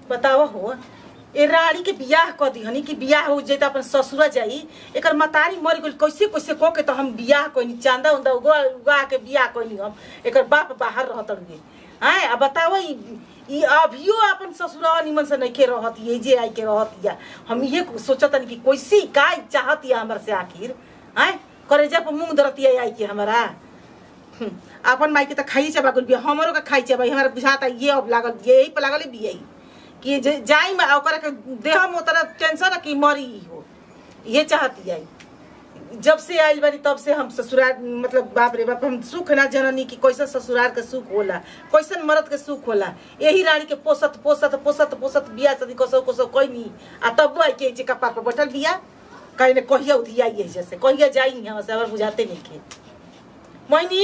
बतावा हो ए रानी के बियाह क दिहनी कि बियाह हो जाई त अपन ससुरा जाई एकर मतारी मर गइल कैसे कैसे क के त हम बियाह कइनी चांदा उंदा उगा उगा के बियाह कइनी हम एकर बाप बाहर रहत गे आय अब बतावा ई ई अभियो अपन ससुरा निमन से नइखे रहत ये जे आई के रहत या हम ये सोचतन कि कैसे का चाहत या हमर से आखिर आय करेजा पर मुंह दरतिया आई के हमरा हम्म, अपन माई के त खाई चबा गल बिया हमरो के खाई चबा हमरा बुझाता ये अब लागल यही पे लागल बिया कि जे जाई में ओकरा के देह में उतना टेंशन है कि मरी हो ये चाहती है जब से आइल बानी तब से हम ससुराल मतलब बाप रे बाप हम सुख ना जननी कि कैसन ससुराल के सुख होला कैसन मर्द के सुख होला यही रानी के पोसत पोसत पोसत पोसत बिया सदी कसो कसो कोई आ तब आई के जे कपार पर बैठल बिया कहीं ने कहिया उधिया ये जैसे कहिया जाई यहाँ से हमार बुझाते नहीं के मोहिनी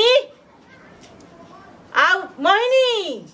आओ मोहिनी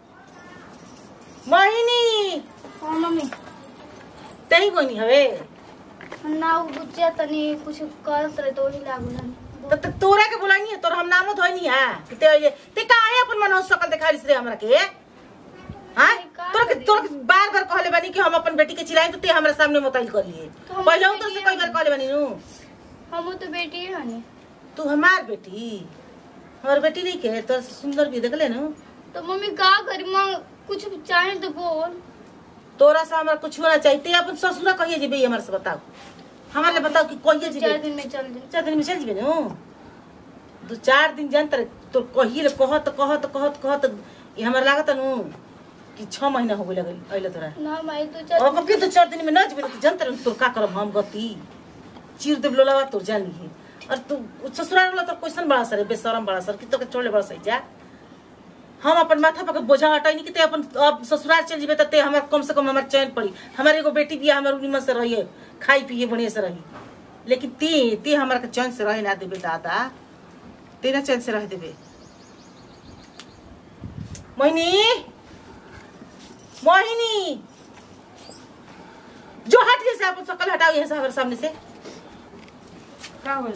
मोहिनी हाँ मम्मी तही कोनी हवे ना उ बुच्चा तनी कुछ करत रहे तो वही लागू ना त त- तोरा के बोलानी है तोरा हम नामो धोनी है कि ते ये ते काहे अपन मन सकल दिखाई रे हमरा के हां का तोरा के करी? तोरा के बार बार कहले बानी कि हम अपन बेटी के चिल्लाई तो ते हमरा सामने मोताइल कर लिए तो हम पहले तो बेटी से कई बार कहले बानी नु हम तो बेटी है नी तू हमार बेटी हमार बेटी नहीं के तो सुंदर भी देखले नु तो मम्मी का करी मां कुछ चाहे तो बोल तोरा से हमरा कुछ होना चाहिए ते अपन ससुरा कहिए जे बे हमरा से बताओ हमारे लिए बताओ कि कहिए जे चार दिन में चल जाए चार दिन में चल जेबे नु दू चार दिन जान तर तो कही रे कहत कहत कहत कहत ये हमरा लागत नु कि छह महीना हो गइल अइले तोरा ना माई तो चल अब फिर तो चार दिन में न जेबे तो जान तर तोर का करब हम गति चीर देब लोलावा तोर जानी है और तू ससुराल वाला तो क्वेश्चन बड़ा सर बेशरम बड़ा सर कि तो के छोड़े बड़ा सही जा हम अपन माथा पर के बोझा हटाई कि ते अपन अब ससुराल चल जेबे त ते हमर कम से कम हमर चैन पड़ी हमारे एगो बेटी बिया हमर निमन से रहिए खाई पिए बढ़िया से रही लेकिन ते ते हमरा के चैन से रहे ना देबे दादा ते ना चैन से रह देबे मोहिनी मोहिनी जो हट जैसे अपन शकल हटाओ यहाँ से हमारे सामने से का होल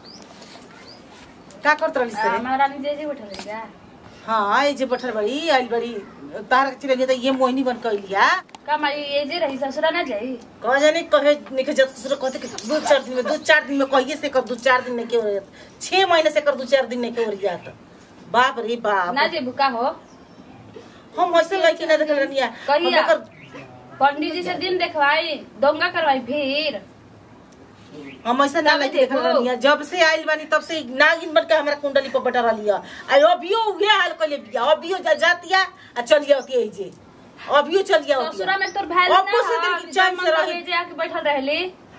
का करत रही से हमारा रानी जे जे बैठल रही का हाँ ये जे बैठल बड़ी आइल बड़ी तार के चिड़िया तो ये मोहिनी बन कर लिया का मारी ये जे रही ससुरा ना जाई कह जाने कहे निके जत ससुर कहते कि दो चार दिन में दो चार दिन में कहिए से कर दो चार दिन नहीं के हो जात छह महीने से कर दो चार दिन नहीं के हो जात बाप रे बाप ना जे बुका हो हम ऐसे लड़की ना देखल रनिया कहिया? हम ओकर- पंडित जी से दिन देखवाई दंगा करवाई फिर हम ऐसा ना तब लड़की देखल देखो। रनिया जब से आइल बानी तब से नागिन बन के हमारा कुंडली पर बटा रहिया आ अभियो उहे हाल कइले बिया अभियो जा जातिया आ चलिया होती जे अभियो चलिया होती ससुरा में तोर भाई अब्बू से दिल की चैन से रही जे आके बैठल रहली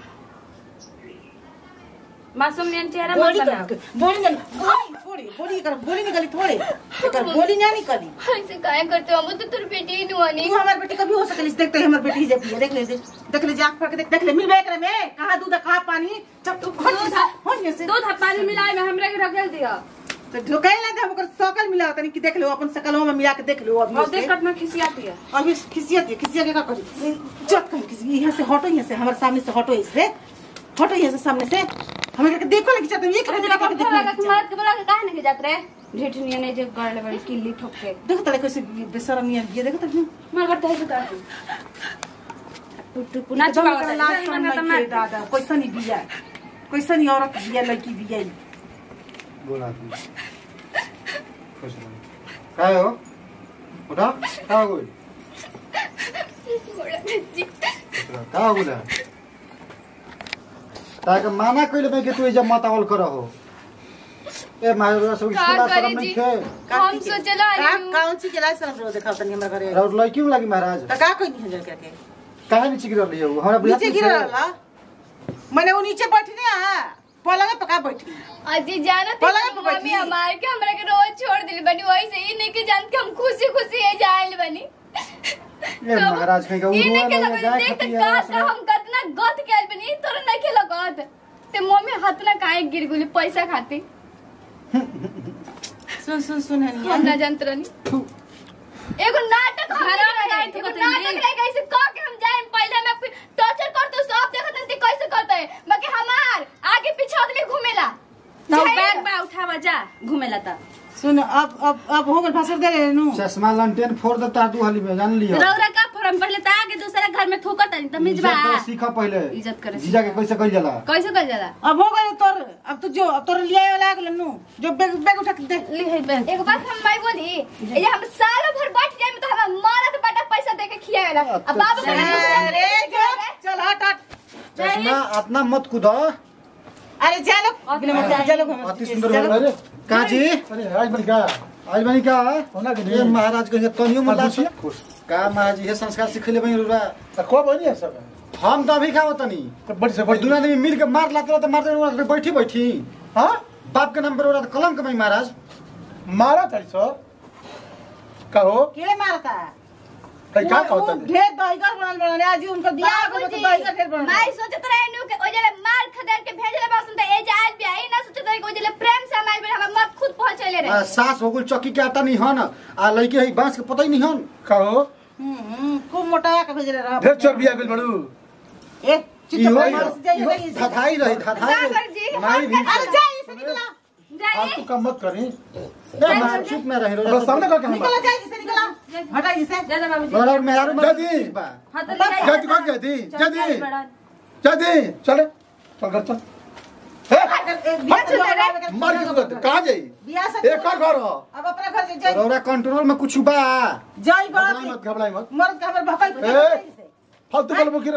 मासूम नियन चेहरा बोली मत कर बना बोली ना बोली थोड़ी बोली कर बोली निकली थोड़े एकर बोली ना निकली ऐसे काहे करते हो हम तो तेरी बेटी ही नहीं नी तू हमार बेटी कभी हो सकली देखते ही हमार बेटी जब देख ले दे देख ले जाग फड़ के देख देख ले मिलबे करे में कहां दूध कहां पानी जब तू खोल हो से दूध आ पानी मिलाए में हमरा के रख दिया तो ढोकाई ना दे हम ओकर सकल मिला तनी कि देख लो अपन सकलों में मिला के देख लो अभी और से देख कट में खिसियाती है अभी खिसियत है खिसिया के का करी चट कहीं किसी यहाँ से हटो यहाँ से हमारे सामने से हटो इससे हटो यहाँ से सामने से हमें करके देखो लगी चाहते हैं ये करके देखो देखो लगा कि मर्द के बोला के काहे नहीं जात रे ढेठ नियन जे गड़ले बड़ी किल्ली ठोक के देखो तले कैसे बेशरम ये ये देखो तले मर करते है का टुट ना एकदम चुकावत ओकरा है, लाज जैसे शरम मन नहीं करता के दादा कैसा नहीं बिया कैसा नहीं औरत बिया लड़की बिया ई। बोला तू खुश रहो काय हो उठा का हो गई का हो गया ताके माना कइले मैं कि तू जब मत आवल कर हो ए मारे सब का छोड़ा करी शरम नहीं जी? थे का हम की- सोचला का आइलू। कौन सी के लाज शरम रो देखा तनी हमरा घरे और लड़की में लगी महाराज त का कोई नहीं है के काहे नीचे गिरल रही हो हमरा बुझात नीचे नहीं गिरा थे। रहा मैंने वो नीचे बैठी ना पलंग पे का बैठी अजी जाना पलंग पे थी बैठी। मम्मी हमार के हमरा के रोज छोड़ दिल बनी वही से ही नहीं के जान के हम खुशी खुशी है जाइल बनी ए महाराज कहीं का ई नहीं के उड़वा लगत जाए देख त खतिया का रस का हम कतना गत के आइल बनी तोरा नहीं के लगत ते मम्मी हाथ ना काहे गिर गुली पैसा खाती सुन सुन सुन हनिया हम ना जानत रहनी एगो नाटक हम घरवा में रहे, जाए तो एगो बताइए। नाटक रहे कैसे कह के हम जाए पहले मैं फिर टॉर्चर करते सब देखत हन ते कैसे करते है बाकी हमार आगे पीछे आदमी घूमेला ना जाए बैग बा उठावा जा घूमे लता सुन अब अब अब हो गल भाषण दे रहे नु चश्मा लंटेन फोड़ देता दू हाली में जान लियो रौरा का पड़म पहले त आगे दूसरा घर में थूकत तनी तमीज बा इज्जत करे सीखा पहले इज्जत करे जीजा के कैसे कइल जाला कैसे कर जाला अब हो गए तोर अब तू जो अब तोर लिया वाला आ गेल नु जो बैग बैग उठा के दे ली है बहन एक बात हम माई बोली ये हम सालों भर बैठ जाए तो हम मरद बटा पैसा दे के खियावेला अब बाबू का अरे जो चल हट हट चश्मा इतना मत कूदो अरे जा लोग बिना मत जा लोग अति सुंदर बोल रहे काजी अरे आज बन क्या आज बनी का होना के ये महाराज कहिए तनियो मत खुश लाची खुश का महाराज ये संस्कार सिखले बनी रुरा तो को बनी है सब हम तो अभी खाओ तनी तो बड़ी से और बड़ी दुनिया आदमी मिल के मार लाते तो मारते रहो, बैठी बैठी हाँ बाप के नाम पर रहा कलंक में महाराज मारा था सो कहो के मारता भाई क्या वो- कहो वो तने ढेर दहीगर बनल बनल आज उनका बियाह हो गया तो दहीगर ढेर बनल माई सोचत रहे नु के ओजले मार खदेर के भेजले बासन त ए जाल भी आई ना सोचत रहे कि ओजले प्रेम से हमारे बेटा हम मत खुद पहुंचले आ, रहे सास हो गई चक्की के आटा नहीं हन आ लड़के है बांस के पता ही नहीं हन कहो हम्म खूब मोटा के भेजले रहा ढेर चोर बिया गेल बड़ू ए चित्त इहो पर मार से जाइए इहो जाइए धधाई रही धधाई का कर जी? रही माई भी अरे जा इसे निकला जाई आप तू काम मत करी ए, मार चुप में रही बस सामने का निकला काम जा इसे निकला हटा इसे जा जा बाबूजी और मेहरारू में दादी। ठीक बा हां तो ले जा तू कौन जाती जाती जाती चले चल कर चल हे मार के तू कहां जाई बियाह से ए का घर हो अब अपना घर से जाइए रौरा कंट्रोल में कुछ बा जाई घबराई बात मत घबराई मत मर्द का हमर भकल ए। फालतू बोल मुखिर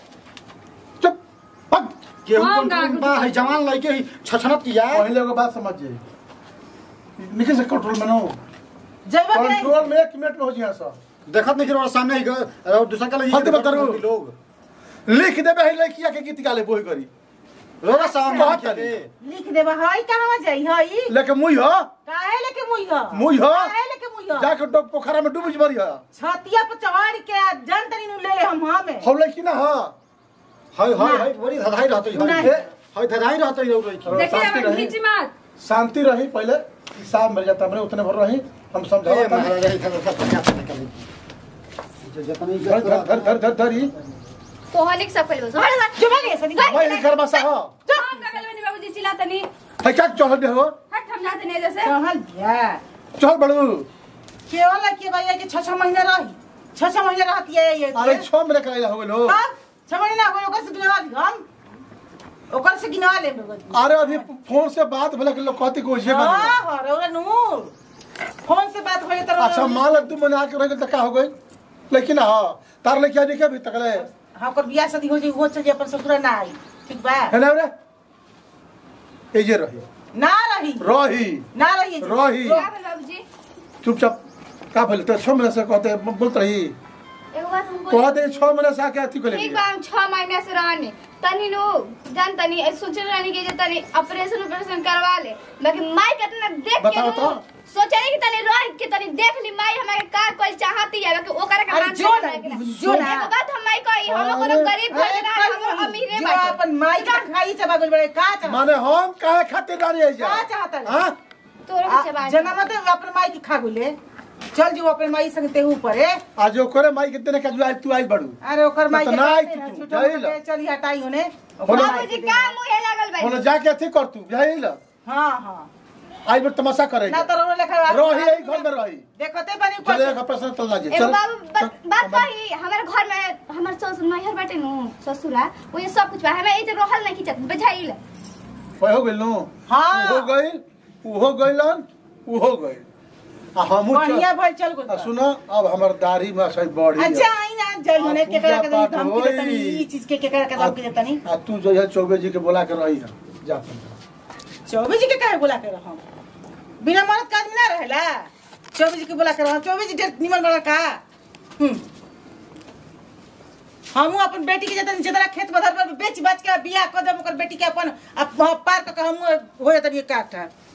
चुप पग केहू हाँ, कंट्रोल में गागु बा है जवान लड़के ही छछनत किया पहले को बात समझ जाई निकल से कंट्रोल में ना हो जाइबा कि नहीं कंट्रोल में एक मिनट में हो जी सब देखत नहीं कि रौरा सामने ही ग- और दूसरा का फालतू बता रहो। लोग लिख देबे है लड़किया के गीत गाले बोही करी रौरा सामने कहत लिखे नहीं। दे। लिख देबा हई कहवा जाई हई लेके मुई हो काहे लेके मुई ह मुई ह? काहे लेके मुई ह जाके डोब पोखरा में डूब जबरी है छतिया पर चढ़ के जन तनी नु ले ले हम हमें हम लड़की ना हो हाय हाय हाय बड़ी धधाई रहते नहीं। हाय हाय धधाई रहते लोग लड़की देखिए शांति अब रही। खींची मत शांति रही पहले हिसाब मिल जाता हमने उतने भर रही हम ए, समझाओ महाराज यही था, उसका प्रयास नहीं करी। जो जितनी धर इज्जत धर धर धर धर धरी तो हनिक सब पहले बस हट हट जो भागे ऐसे निकल भाई घर बसा हो हम का गल बनी बाबूजी चिल्ला तनी है क्या चढ़ दे हो हट हम जाते नहीं जैसे चहल भैया चल बड़ू केवल के भैया के 6 6 महीने रही 6 6 महीने रहती है ये अरे छो मेरे कराइला हो गेलो अब 6 महीना हो ओकर से गिनवा दी हम ओकर से गिनवा ले अरे अभी फोन से बात भले के लोग कहती को ये बनी हां हां रौला नूर फोन से बात होई त अच्छा मान लग तू मने आके रह गई तो क्या हो गई लेकिन हाँ तार लेके आने के अभी तक ले हां ओकर बियाह शादी हो जाई वो चल जाई अपन ससुर ना आई ठीक बा है ना रे ए जे रही ना रही रही ना रही रही क्या भेल बाबूजी चुपचाप का बोले तो छह महीने से कहते बोलते रही एगो बात हम बोल कहते छह महीने से आके अथी को ठीक बा हम 6 महीने से रहनी तनी नु जान तनी ए सोचे रहनी कि जे तनी ऑपरेशन ऑपरेशन करवा ले बाकी माई कितना देख के बताओ नु तो। सोचे रही कि तनी रह के तनी देख ली माई हमारे का कोई चाहती है बाकी ओकरा का अरे मान जो नहीं ना, करेगा। जो ना। एगो बात हम माई कही हम कोनो अरे, गरीब घर के ना हम अमीरे जो बाटे अपन माई के खाई से बागल बड़े का चाह माने हम काहे खातिर रानी है जा का चाहता है? हां तोरो के चबा जना मत अपन माई के खा गुले चल जो अपन माई संग ते ऊपर है आज ओकरे माई कितने का जुआई तू आई बड़ू अरे ओकर माई तो के ना आई कहते हैं, तू, छूटो जाइल। मत के चली हटाई होने बोलो। बाबूजी का मुहे लागल भाई बोले जाके अथी कर तू यही ल हां हां आई बार तमाशा करे ना तो रो लेखा रही यही घर में रही देखते बनी ऊपर चले से। एक प्रश्न चल जा एगो बाबू बात बात कही हमारे घर में हमारे ससुर नैहर बाटे नु ससुरा वो ये सब कुछ बा हमें ई जे रहल नहीं खिचत बुझाइल हो गइल नु हाँ। हो गइल उ हो गइलन उ हो गइल आ हमू बढ़िया भइल चल आ गो सुनो अब हमर दाढ़ी में सही बढ़ी अच्छा आई ना जय होने आ, के करा के पूजा पाठ धमकी देतनी होई। ई चीज के के करा के धमकी देतनी आ तू जो है चौबे जी के बोला के रही है जा अपन। चौबे जी के काहे बोला के रहम बिना मरद का आदमी ना रहेला चौबे जी के बोला के रहम चौबे जी ढेर निमन बड़ा का हम्म हमू अपन बेटी के जतन जतरा खेत बधर पर बेच बाच के बियाह कर देब ओकर बेटी के अपन अप- पार क के हमू हो जतनी काट